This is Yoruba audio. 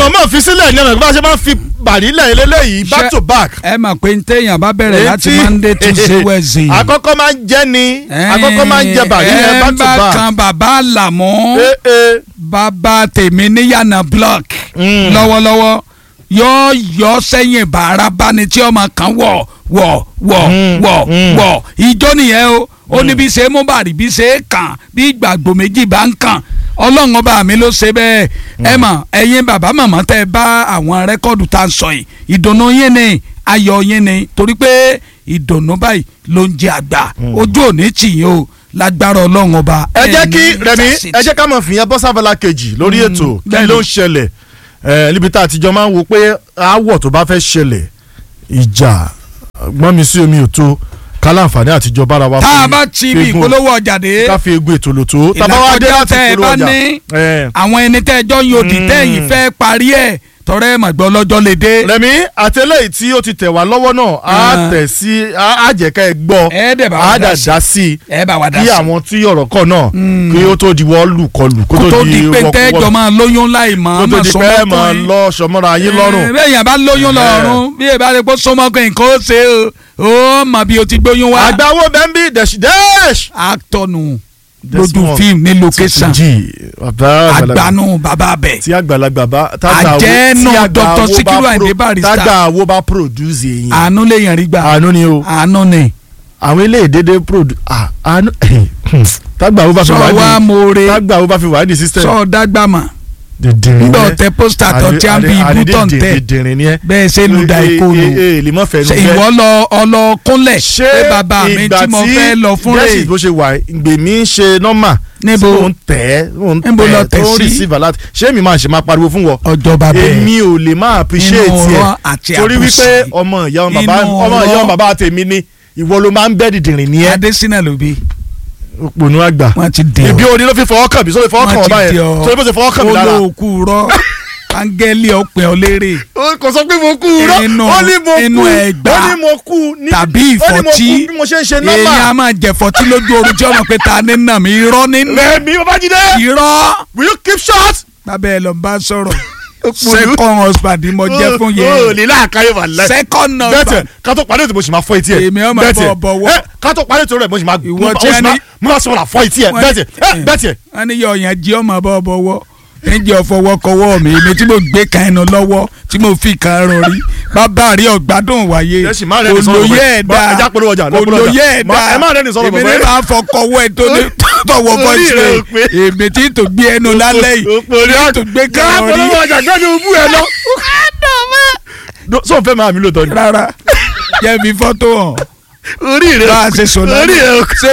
mọ̀ọ́mọ̀ fi sílẹ̀ ní ọ̀nà bí wọ́n ṣe máa ń fi bàrílẹ̀ eléyìí back Ṣé- to back. ẹ mọ̀ pé n téèyàn bá bẹ̀rẹ̀ láti Etí- monday tuesday wednesday. àkọ́kọ́ máa ń jẹ́ ni àkọ́kọ́ máa ń jẹ bàrílẹ̀ back to ẹ ń bá back. kan bàbá àlàmú Eh, eh. bàbá tèmi níyànà block Mm. lọ́wọ́lọ́wọ́ yóò yọ sẹ́yìn bàárà báni tí ọmọ kan wọ̀ wọ̀ wọ̀ Mm, wọ̀ mm. wọ̀ ìjọ nìyẹn o ó ní bí ṣe é mú bàrí bí ṣe é kàn bí ìgbàgbọ́ méjì bá ń kàn ọlọ́run ọba mi ló ṣe bẹ́ẹ̀ ẹ mọ̀ ẹ̀yin bàbá màmá tẹ́ ẹ bá àwọn rẹ́kọ́ọ̀dù tá a sọ yìí ìdùnnú yín ni ayọ̀ yín ni torí pé ìdùnnú báyìí ló ń jẹ àgbà ojú òní tì yín o lágbára ọlọ́run ọba ẹ jẹ́ kí ẹni rẹmi tàṣìtì. ẹ jẹ́ ká mọ̀ fìyẹn bọ́ sábàlá kejì lórí ètò kí bẹ́ẹ̀ni. ló ń ṣẹlẹ̀ ẹ níbi tá a ti jọ máa ń wo pé aáwọ̀ tó bá fẹ́ ṣẹlẹ̀ ìjà gbọ́n mi sí omi ò tó ká láǹfààní àtijọ́ bára wa tá a fi- bá ti fi bí egun- ìpolówó ọjà dé ká fi egun ètò lò tó tá a bá wá dé ìlàkọjá láti tẹ ẹ ìpolówó bá ọjà ní ẹ. àwọn ẹni tẹ́ ẹjọ́ ń yòdì Mm. tẹ́yìn fẹ́ parí ẹ̀ tọrẹ ẹ̀ màgbọ́ lọ́jọ́ lè dé. rẹmi àtẹlẹyìn tí ó ti tẹ̀ wá lọ́wọ́ náà á Ah. tẹ̀ sí á jẹ́ ká ẹ gbọ́ ẹ dẹ̀ bá wa á dá dà sí. dá sí i ẹ bá wa dá kí sí. àwọn tí ọ̀rọ̀ kọ̀ náà kí ó tó di wọ́ọ̀lù kọlù kó kó tó di pé wọ́ọ̀kú tẹ́jọ́ wọ́ọ̀lù. máa lóyún láì mọ̀ kó ọ́n tó mọ̀ di pé ẹ máa lọ sọmọ́ra yín lọ́rùn. bẹ́ẹ̀ yẹn bá lóyún lọ́rùn bí ẹ bá lè kó sọmọkùnrin nǹkan ó ṣe o ó mọ̀ bí o ti gbóyún wá. àgbàwo bẹ́ńbí dẹ̀ṣ dẹ́ṣ. actọ̀nù This lójú one. fíìmù ní location jí bàbá àgbàlagbà àgbànú bàbá bẹ̀. tí àgbàlagbà bá Àjẹ́nù Dr. Sikiru Ayinde Barrister. tágbà wo bá produce èyàn àánú lè yàn rí gbà àánú ni o àánú ni. àwọn ilé ìdédé produce àánú tágbà wo bá fi sọ wá wá ní more tágbà wo bá fi wá ní system. sọ dágbàmà dìndìnrín nígbà ni ẹ. ọ̀tẹ̀ pósítà tó tí a ń bi ibú tó ń tẹ̀ dìndìnrín ni ẹ. bẹ́ẹ̀ ṣe lu da ikó Ee, nu ee, ee, lè mọ́ fẹ́ nu ṣe bẹ́ẹ̀. ìwọ lọ ọlọ́kúnlẹ̀ ṣé pé bàbá mi ìgbà tí mo fẹ́ lọ fún Jesse rẹ̀ bó ṣe wà gbèmí ń ṣe nọ́mà Níbo? tí mò ń tẹ̀ ẹ́ mò ń Níbo lọ tẹ̀ tẹ̀ ẹ́ tó ń sí? receive alert ṣé mi máa ṣe máa pariwo fún wọ ọjọ́ bàbá ẹ̀ èmi ò lè máa appreciate Inú ẹ ọ̀rọ̀ àti torí àbòsí. wípé ọmọ ìyá ọmọ bàbá Inú ọmọ ìyá ọ̀rọ̀. ọmọ bàbá tèmi ni ìwọ ló máa ń bẹ́ dìdìrín ní ẹ Adésínà ló bí òpònú àgbà wọ́n ti dè ìbí ọ́ oní ló fi fọwọ́ kàn mí sórí fọwọ́ kàn wọ́n wọ́n ti báyẹn dè ọ́ sórí bó ṣe fọwọ́ kàn mí lára olóòkú rọ́ áńgẹ́lì ọ̀pẹ̀ ọ̀lẹ́rẹ̀ ó kò sọ pé mo kú rọ Inú- ó ní mo inú kú ẹgbàá ó ní mo kú ní tàbí ó ní mo kú ìfọ̀tí bí mo ṣe ń ṣe èèyàn á nọ́mà máa jẹ̀fọ̀tí lójú oorun tí ọmọ pé ta ní nà mí irọ́ nínú Rẹ̀mí Babájídé irọ́ will you keep short. bábẹ́ ẹ lọ bá sọ̀rọ̀ Òpònú. second husband ni mo jẹ́ fún o yẹn lè láàkáyé wà láì. second bẹ́tẹ̀ husband ká tó parí ètò mo sì máa fọ́ etí ẹ̀. Èmi ọmọ Bẹ́tẹ̀, bọ̀ bọ̀wọ̀. ẹ, ká tó parí ètò rẹ̀ mo sì máa Ìwọ mo tí sì a máa ní- mo máa sọ wọn fọ́ etí ẹ̀ Wọ́n- bẹ́tẹ̀ ẹ, ẹ̀. bẹ́tẹ̀. wọ́n ní yọ ọ̀yàn jí ọmọ bọ́ bọ́wọ́ ẹ̀jẹ̀ ọ̀fọwọ́kọwọ́ mi èmi tí mo gbé kan ẹnu lọ́wọ́ tí mo fi kan rọrí bàbá rí ọ̀gbádùn wáyé Jẹ́sì, má rẹ́ni sọ̀rọ̀ olóyè bẹ́ẹ̀. ẹ̀dá Má- ẹja polówó ọjà, lọ polówó ọjà. olóyè Má- ẹ̀dá ẹ má rẹ́ni sọ̀rọ̀ èmi bẹ́ẹ̀. ní máa fọkọwọ́ ẹ̀ tó ní tọwọ́ Orí bọ́ọ̀sì rẹ̀ ò rẹ̀ pé. èmi tí tó gbé ẹnu lálẹ́ yìí Òpònú. tí tó gbé kan Ká rọrí polówó ọjà gbẹ́ni ubú ẹ lọ. sọ fẹ́ máa mi lóòótọ́ ni. rárá jẹ́ mi fọ́tò hàn orí rẹ̀ bá a ṣe sọ orí rẹ̀ ò lálẹ́ ṣé